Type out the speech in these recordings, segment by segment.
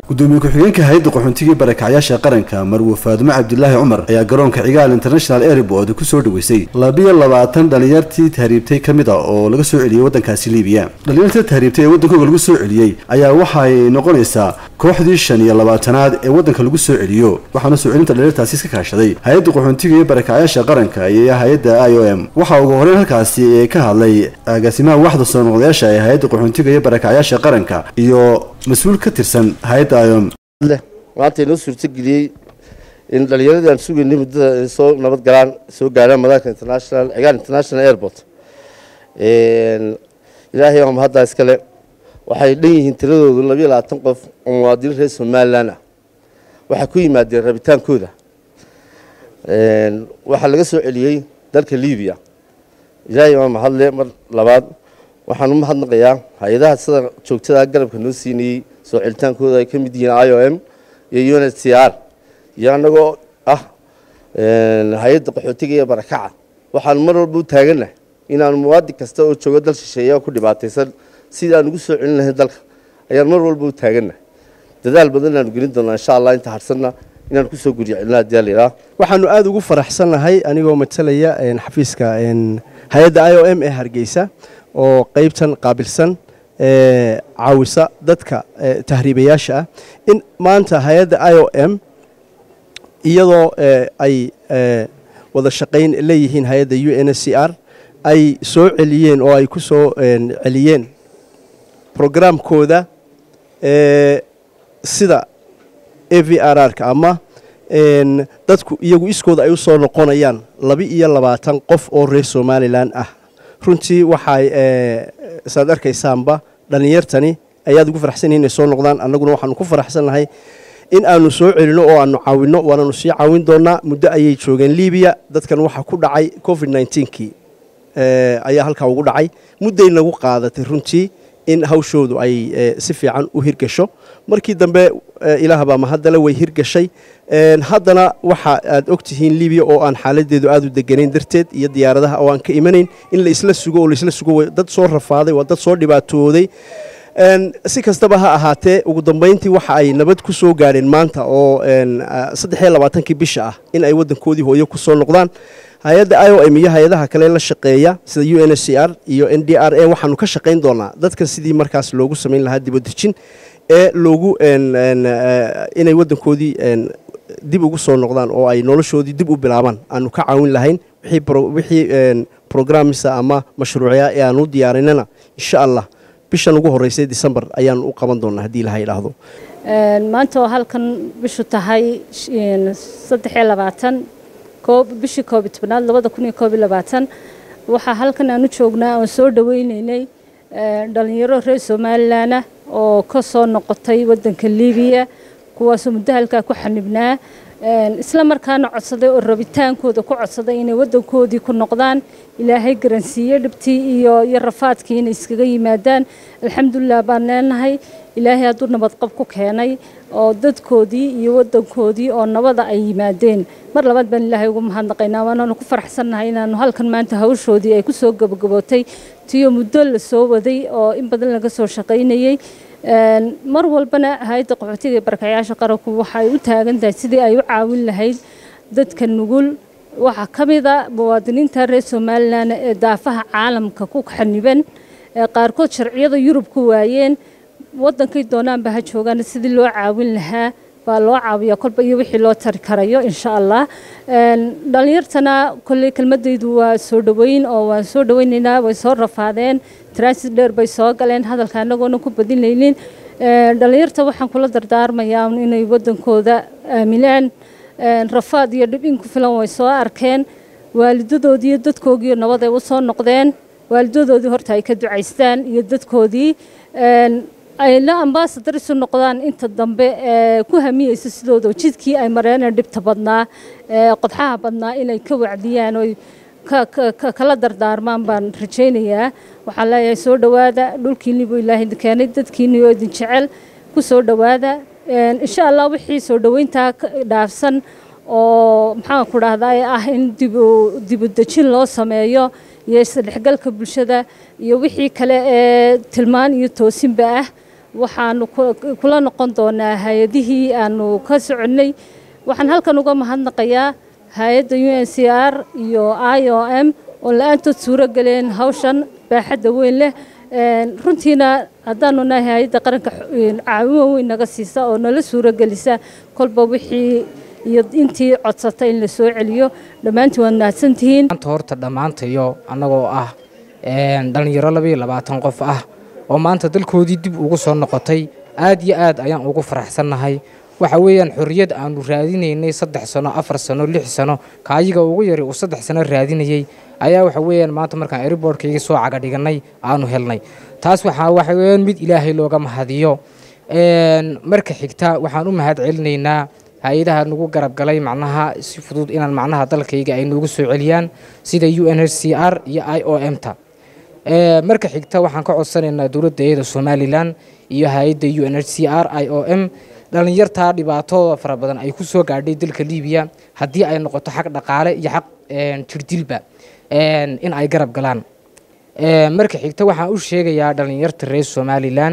gudoomiye ku-xigeenka hay-adda qaxoontiga barakacyaasha qaranka marwe faadumo cabdilaahi cumar ayaa garoonka cigaal international airport kusoo dhaweysay labiyo labaatan dhalinyartii tahriibtay ka mid a oo laga soo celiyey waddankaasi liibiya dhalinyartii tahriibtay ee waddankooga lagu soo celiyey ayaa waxay noqonaysaa kooxdii shan iyo labaatanaad ee waddanka lagu soo celiyo waxaana soo celinta dhalinyartaasi iska kaashaday hay-adda qaxoontiga iyo barakacyaasha qaranka iyo hay-adda i o m waxaa ugu horeyn halkaasi ka hadlay agaasimaha waxda soo noqdayaasha ee hay-adda qaxoontiga iyo barakacyaasha qaranka iyo mas-uul ka tirsan hay-adda iom maanta inoo suurtageliyey in dhalinyaradii aan sugaynay muddada soo nabad galaan soo gaaraan madaarka international cigaal international airport ilaahay waa mahaddaa iskale waxay dhan yihiin tiradoodu labiyo labaatan qof oo muwaadiniin reer somalilan ah waxay ku yimaadeen rabitaankooda waxaa laga soo celiyey dalka libiya ilaahay waa mahadle mar labaad waxaan u mahadnaqayaa hay-adaha sida joogtada garabka noo siinayey soo celitaankooda ay ka mid yihiin i o m iyo unit c r iyo annagoo ah hay-adda qaxootiga iyo barakaca waxaanu mar walba u taagannahay inaanu muwaadin kasta oo joogo dal shisheeya ku dhibaataysan sidii aan ugu soo celin lahayn dalka ayaan mar walba u taagannahay dadaal badan inaanu gelin doonaa insha allah inta harsanna inaan kusoo guryo celina hadii layidhaha waxaanu aada ugu faraxsannahay anigoo matalaya xafiiska hay-adda i o m ee hargeysa oo qeybtan qaabilsan caawisa dadka tahriibayaasha ah in maanta hay-adda i o m iyadoo ay wada shaqayn leeyihiin hay-adda u n s c r ay soo celiyeen oo ay ku soo celiyeen brograamkooda sida a v r r ka ama dadku iyagu iskooda ay u soo noqonayaan laba iyo labaatan qof oo reer somalilan ah runtii waxay saad arkaysaanba dhallinyartani ayaad ugu faraxsan yihin inay soo noqdaan annaguna waxaanu ku faraxsannahay in aanu soo celino oo aanu caawinno waananu sii caawin doonaa muddo ayay joogeen libiya dadkan waxaa ku dhacay covid nneteen-kii ayaa halkaa ugu dhacay mudday nagu qaadatay runtii in hawshoodu ay si fiican u hirgasho markii dambe ilaah baa mahaddale way hirgashay haddana waxa aad og tihiin libiya oo aan xaaladeedu aada u deganayn darteed iyo diyaaradaha oo aan ka imanayn in la isla sugo oo laisla sugo dad soo rafaaday waa dad soo dhibaatooday si kastaba ha ahaatee ugu dambayntii waxa ay nabad ku soo gaadheen maanta oo saddex iyo labaatankii bisha ah in ay waddankoodii hooyo ku soo noqdaan hay-adda i o m iyo hay-adaha kale la shaqeeya sida u n s c r iyo n d r a waxaanu ka shaqayn doonaa dadkan sidii markaas loogu samayn lahaa dibadejin ee loogu inay waddankoodii dib ugu soo noqdaan oo ay noloshoodii dib u bilaabaan aanu ka caawin lahayn wixii programmisa ama mashruucya ee aanu diyaarinana insha allah bishan ugu horeysay december ayaanu u qaban doonaa haddii ilaha idhaahdo maanta oo halkan bishu tahay saddexiyo labaatan bishii koob iyo tobnaad labada kun iyo koob iyo labaatan waxaa halkan aanu joognaa oon soo dhaweyneynay dhalinyaro reer somalilan ah oo ka soo noqotay waddanka libiya kuwaasoo muddo halkaa ku xanibnaa isla markaana codsaday oo rabitaankooda ku codsaday inay waddankoodii ku noqdaan ilaahay garansiiye dhibtii iyo iyo rafaadkii inay iskaga yimaadaan alxamdulilah baan leenahay ilaahay hadduu nabadqab ku keenay oo dadkoodii iyo waddankoodii oo nabada ay yimaadeen mar labaad baan ilaahay ugu mahadnaqaynaa waanaanu ku faraxsannahay inaanu halkan maanta hawshoodii ay ku soo gabagabootay tiyo muddo la soo waday oo in badan laga soo shaqaynayey mar walbana hay-adda qaxootiga ee barakayaasha qaranku waxay u taagan tahay sidii ay u caawin lahayd dadka nugul waxaa ka mid a muwaadiniinta reer somalilan ee daafaha caalamka ku xaniban ee qaarkood sharciyada yurub ku waayeen waddankay doonaanba ha joogaan sidii loo caawin lahaa baa loo caawiya kolba iyo wixii loo tari karayo insha allah dhalinyartana kolley kelmadaydu waa soo dhoweyn oo waan soo dhoweynaynaa way soo rafaadeen transit dheer bay soo galeen hadalka anagoona ku badinaynin dhalinyarta waxaan kula dardaarmayaa inay waddankooda aaminaan rafaad iyo dhib in ku filan way soo arkeen waalidadoodii iyo dadkoogii nabad ay u soo noqdeen waalidadoodii horta ay ka ducaystaan iyo dadkoodii ay la ambasadar isu noqdaan inta dambe ee ku hamiyeysa sidooda jidkii ay mareen dhibta badnaa ee qodxaha badnaa inay ka wacdiyaan oo kala dardaarmaan baan rajaynayaa waxaan leeyahay soo dhowaada dhulkiinni buu ilaahay keenay dadkiinni oo idin jecel ku soo dhowaada insha allah wixii soo dhoweyntaa dhaafsan oo maxaan ku dhahdaa ah in dibu dejin loo sameeyo iyo isdhexgalka bulshada iyo wixii kale ee tilmaan iyo toosinba ah waxaanu kula noqon doonaa hay-adihii aanu ka soconnay waxaan halkan uga mahadnaqayaa hay-adda u n c r iyo i o m oo la-aantood suuro geleen hawshan baaxadda weyn leh runtiina haddaanu nahay hay-adda qaranka caawimo weyn naga siisa oo nala suuro gelisa kolba wixii iyo intii codsata in la soo celiyo dhammaantiin waad mahadsantihiin maanta horta dhammaantayo annagoo ah dhallinyaro labaiyo labaatan qof ah oo maanta dalkoodii dib ugu soo noqotay aad iyo aad ayaan ugu faraxsannahay waxa weeyaan xorriyad aanu raadinaynay saddex sano afar sano lix sano kaayiga ugu yari uu saddex sano raadinayey ayaa waxa weeyaan maanta markaan airboortkayga soo caga dhiganay aanu helnay taas waxaa waxa weeyaan mid ilaahay looga mahadiyo marka xigta waxaan u mahad celinaynaa hay-adaha nagu garab galay macnaha si fudud inaan macnaha dalkayga ay noogu soo celiyaan sida u n h c r iyo i o m ta marka xigta waxaan ka codsanaynaa dowladda iyada somalilan iyo hay-adda u n h c r i o m dhallinyartaa dhibaatooda fara badan ay ku soo gaadhay dalka libiya haddii ay noqoto xaq dhaqaale iyo xaq jirdilba in ay garab galaan marka xigta waxaan u sheegayaa dhallinyarta reer somalilan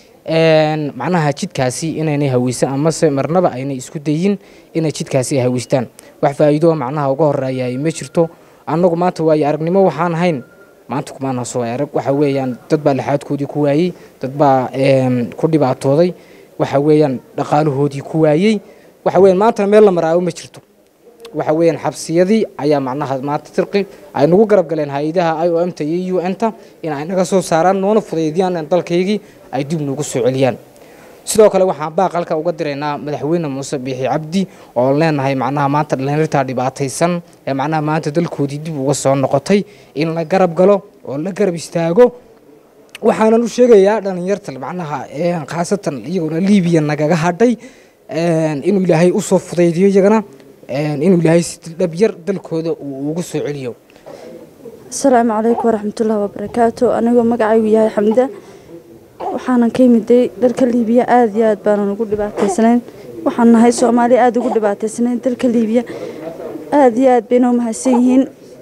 macnaha jidkaasi inaynay haweysan amase marnaba aynay isku dayin inay jidkaasi ay haweystaan wax faa'iidoo macnaha uga horeeyaay ma jirto annagu maanta waayo aragnimo waxaan hayn maanta kumaana soo arag waxa weeyaan dad baa laxaadkoodii ku waayey dad baa ku dhibaatooday waxa weeyaan dhaqaalahoodii ku waayey waxa weeyaan maantana meel la maraayo ma jirto waxa weeyaan xabsiyadii ayaa macnaha maanta tirqi ay nagu garab galeen hay-adaha i o m ta iyo u n ta in ay naga soo saaraan noona fudaydiyaan dalkaygii ay dib noogu soo celiyaan sidoo kale waxaan baaqalka uga diraynaa madaxweyne muuse biixi cabdi oo leenahay macnaha maanta dhallinyartaa dhibaataysan ee macnaha maanta dalkoodii dib uga soo noqotay in la garab galo oo la garab istaago waxaanan u sheegayaa dhallinyarta macnaha khaasatan iyaguna libiya nagaga hadhay inuu ilaahay usoo fudaydiyo iyagana inuu ilaahay si dhabyar dalkooda uu ugu soo celiyo asalaamu calaykum waraxmatullaahi wabarakaatu anigoo magacaygu yahay xamda waxaanan ka yimiday dalka liibiya aada iyo aad baanan ugu dhibaataysanayn waxaan nahay soomaaliya aada ugu dhibaataysanayn dalka liibiya aada iyo aad bayna u mahadsan yihiin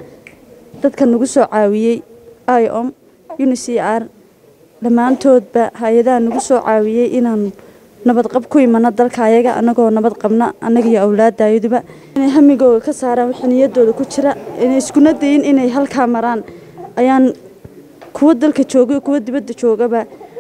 dadka nagu soo caawiyey i om unic r dhammaantoodba hay-adaha nagu soo caawiyey inaan nabadqab ku imano dalka ayaga annagoo nabad qabna annaga iyo awlaadayaduba inay hamigooga ka saaraan wixii niyadooda ku jira inay iskuna dayin inay halkaa maraan ayaan kuwa dalka jooga kuwa dibadda joogaba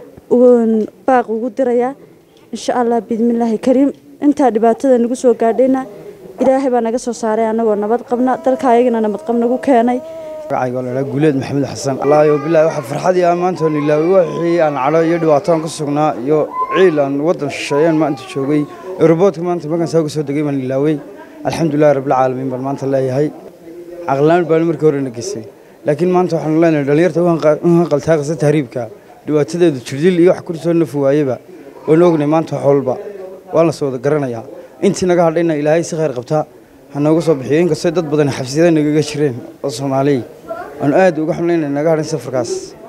baaq ugu dirayaa insha allah biidmillaahi kariim intaa dhibaatada nagu soo gaadhayna ilaahay baa naga soo saaray annagoo nabad qabna dalka ayagana nabadqab nagu keenay magacayga waa ladhaa guuleed maxamed xasan wallaahi bilahi waxa farxadii ah maanta oon ilaaway wixii aan cadho iyo dhibaataan ku sugnaa iyo ciil aan waddan shisheeyeen maanta joogay eroboodka maanta markaan saa uga soo degay baan ilaaway alxamdulillahi rabbilcaalamiin baan maanta leeyahay caqlaan baan markii hore na gesay laakiin maanta waxaanu leenahay dhallinyarta u hanqaltaaqisa tahriibka dhibaatadeedu jirdil iyo wax ku soo nafi waayeba waanu ognay maanta wax walba waan la soo wada garanayaa intii naga hadhayna ilaahay si khayr qabtaa ha nooga soo bixiyo inkastoo dad badan xabsiyada nagaga jireen oo soomaaliya waanu aad uga xumnayna naga hadhin safarkaas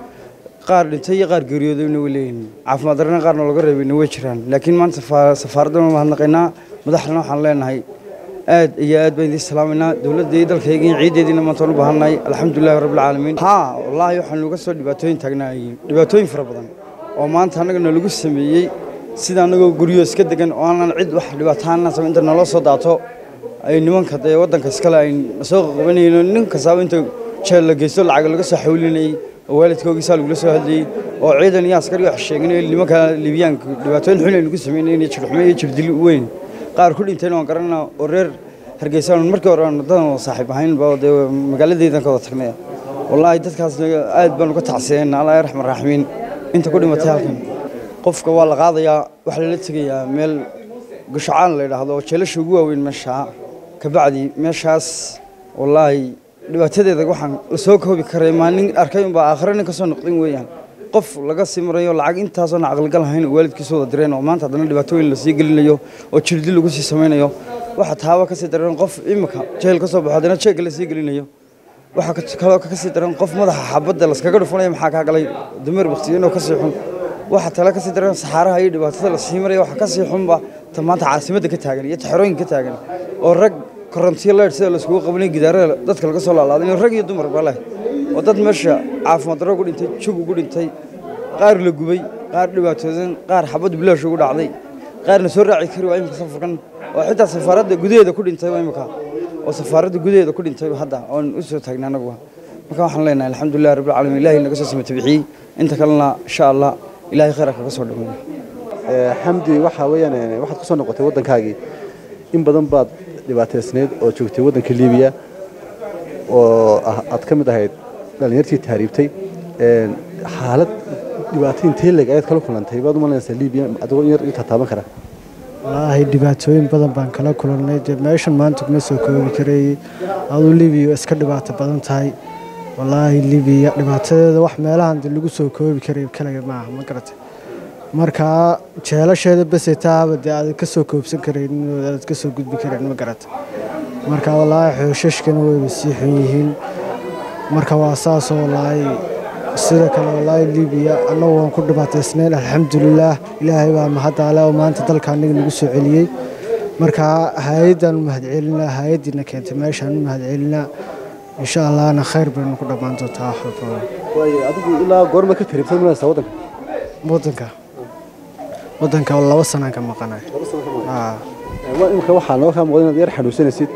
qaar dhintay iyo qaar geeriyoodayna way leeyihin caafimaad darrena qaarna looga reebayna way jiraan laakiin maanta safaaraddan mahadnaqaynaa madaxdana waxaan leenahay aad iyo aad baan idiin salaamaynaa dowladda iyo dalkayga iyo ciideediina maanta waan u baahannahay alxamdulillahi rabbilcaalamiin haa wallaahi waxaan uga soo dhibaatooyin taagnaayay dhibaatooyin fara badan oo maanta annagana lagu sameeyey sida annagoo guryo iska degan oo aanan cid wax dhibaataana samayn inta naloo soo daato ay nimanka dee waddanka iskale ay soo qabanayeen nin kastaaba inta jeel la geysto lacag laga soo xawlinayay oo waalidkoogiisaa lagula soo hadlayey oo ciidan iyo askari wax sheeganay nimanka liibiyaanka dhibaatooyin xun ay nagu sameynayeen iyo jirxumo iyo jirdil weyn qaar ku dhintayna waan garanaa oo reer hargeysa markii hore aan dadan saaxiib ahaynba dee magaaladeydan ka wada tagnay wallaahi dadkaasna aad baan uga tacsiyeena allah raxman raaximiin inta ku dhimatay halkan qofka waa la qaadayaa waxaa lala tegayaa meel gushacaan la yidhaahdo oo jeelasha ugu waaweyn meesha kabacdi meeshaas wallaahi dhibaatadeeda waxaan la soo koobi karay maalin arkay unbaa aakhire nin ka soo noqdin weeyaan qof laga sii marayo lacag intaasoona caqligal ahayn oo waalidkiisu wada direen oo maanta haddana dhibaatooyin lasii gelinayo oo jirdi lagu sii samaynayo waxa taaba kasii daran qof imika jeel ka soo baxo haddana jeegga lasii gelinayo waxaa kaloo kasii daran qof madaxa xabadda laskaga dhufanaya maxaa kaa galay dameer baktiyanoo kasii xun waxa tale kasii daran saxaaraha iyo dhibaatada lasii maraya waxa kasii xunba ta maanta caasimadda ka taagan iyo taxerooyinka ka taagan oo rag korontiyo leer sida laiskugu qabanay gidaarada dadka laga soo laalaaday rag iyo dumarba leh oo dad meesha caafimaad darro ugu dhintay jug ugu dhintay qaar la gubay qaar dhibaatoodan qaar xabad bilaash ugu dhacday qaarna soo raaci kari waa imika safarkan oo xitaa safaaradda gudaheeda ku dhintay waa imika oo safaaradda gudaheeda ku dhintay hadda oon u soo taagnay anaguba marka waxaan leenahay alxamdulilah rabbilcaalamiin ilaahay naga soo samata bixiyey inta kalena insha allah ilaahay khayra kaga soo dhameeyo xamdi waxaa weeyaan waxaad ku soo noqotay waddankaagii in badan baad dhibaataysnayd oo joogtay waddanka liibiya oo aad ka mid ahayd dhallinyartii tahriibtay xaalad dhibaato intee leeg ayaad kala kulantay baad u malaynaysaa liibiya adigoo yar intaa taaban kara wallaahi dhibaatooyin badan baan kala kulannay dee meeshan maanta kuma soo koobi karayey aduu libiya iska dhibaato badan tahay wallaahi libiya dhibaatadeeda wax meelahan de lagu soo koobi karay kaliga maaha ma garatay markaa jeelasheeda bese taaba dee aad ka soo koobsan karayn aad ka soo gudbi karayn ma garatay marka wallaahi xooshashkana wayba sii xun yihiin marka waa saasoo wallaahi sida kale wallaahi libiya annagu waan ku dhibaataysnayn alxamdulilaah ilaahay baa mahadaale oo maanta dalka aniga nagu soo celiyey marka hay-addaan u mahadcelinaa hay-addiina keentay meeshaan u mahadcelinaa insha allahna khayr baynu ku dhammaan doontaa wax walba waayo adigu ilaa goorma ka tahriibtay malaysaa waddanka waddanka waddanka laba sanaan ka maqanay imika waxaa noo kaa muuqda inaad yar xanuunsanaysid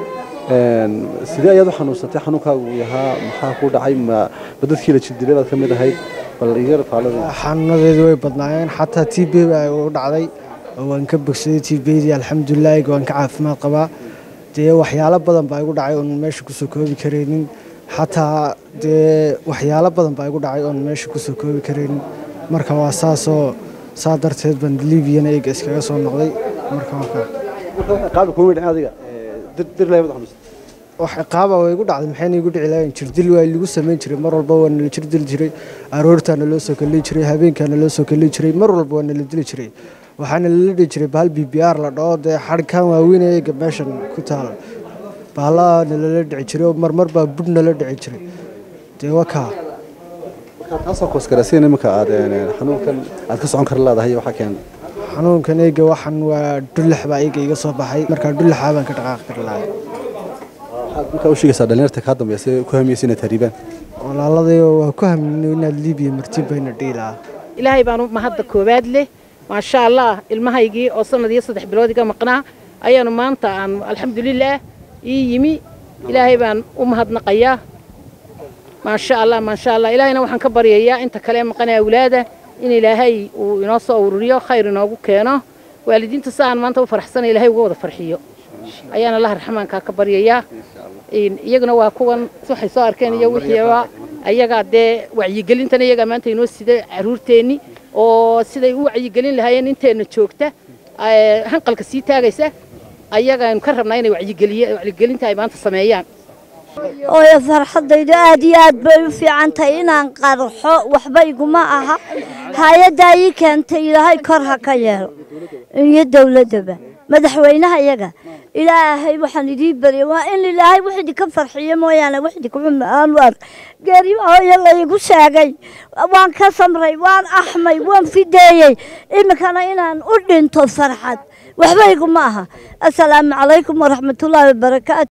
sidee ayaad u xanuunsatay xanuunkaagu yahaa maxaa ku dhacay ma dadkii la jildilay baad ka mid ahayd bal iga faalada xanuunadeedu way badnaayeen xataa t b baa u dhacday oo waan ka bogsaday t bdii alxamdulilah waan ka caafimaad qabaa dee waxyaalo badan baa igu dhacay oon meesha kusoo koobi karaynin xataa dee waxyaalo badan baa igu dhacay oon meesha kusoo koobi karaynin marka waa saasoo saa darteed baan liibiyana eega iskaga soo noqday marka qaabka kuma dhicin adiga dirlay mad xanuunsan wax ciqaaba way igu dhacday maxayna igu dhici lahayn jirdil waa lagu samayn jiray mar walba waa nala jirdili jiray aroortaana loo soo kalli jiray habeenkaana loo soo kalli jiray mar walba waa nala dili jiray waxaana lala dhihi jiray bahal b b r la dhaho dee xadhkaan waaweyn eega meeshan ku taal bahalana lala dhici jiray oo marmar baa budh nala dhici jiray dee wakaa taasoo koosgaraysiin iminka aad xanuunkan aad ka socon kara leedahay waxaa keena xanuunkan eega waxan waa dhullax baa eega iga soo baxay markaa dhullaxaa baan ka dhaqaaqi kari lahay waxaad markaa u sheegaysaa dhalinyarta kaa dambeysay ku hamiyeysa inaad tahriibaan walaaladayoo waa ku hamino inaad liibiya martib bayna dhihi lahaa ilaahay baanu mahadda koowaad leh maasha allah ilmahaygii oo sanad iyo saddex bilood iga maqnaa ayaanu maanta aan alxamdulilaah ii yimi ilaahay baan u mahadnaqayaa maasha allah maasha allah ilaahayna waxaan ka baryayaa inta kale maqanee awlaada in ilaahay uu inoo soo ururiyo khayr inoogu keeno waalidiinta si aan maanta u faraxsana ilahay uga wada farxiyo ayaana allah raxmaankaa ka baryayaa iyaguna waa kuwan waxay soo arkeen iyo wixiiba ayagaa dee wacyigelintana iyagaa maanta inoo sida caruurteenni oo siday u wacyigelin lahaayeen inteenna joogta hanqalka sii taagaysa ayagaanu ka rabnaa inay wacyigelinta ay maanta sameeyaan ooyo farxaddaydu aad iyo aad bay u fiican tahay inaan qarxo waxba iguma aha hay-addaa ii keentay ilaahay kor ha ka yeelo iyo dowladdaba madaxweynaha iyaga ilaahay waxaan idii baryay waa in ilaahay wax idinka farxiyo mooyaane wax idinka xun aanu ark geeri hooyo laygu sheegay waan ka samray waan axmay waan fideeyey iminkana inaan u dhinto farxad waxba iguma aha assalaamu calaykum waraxmatullaahi wabarakaatu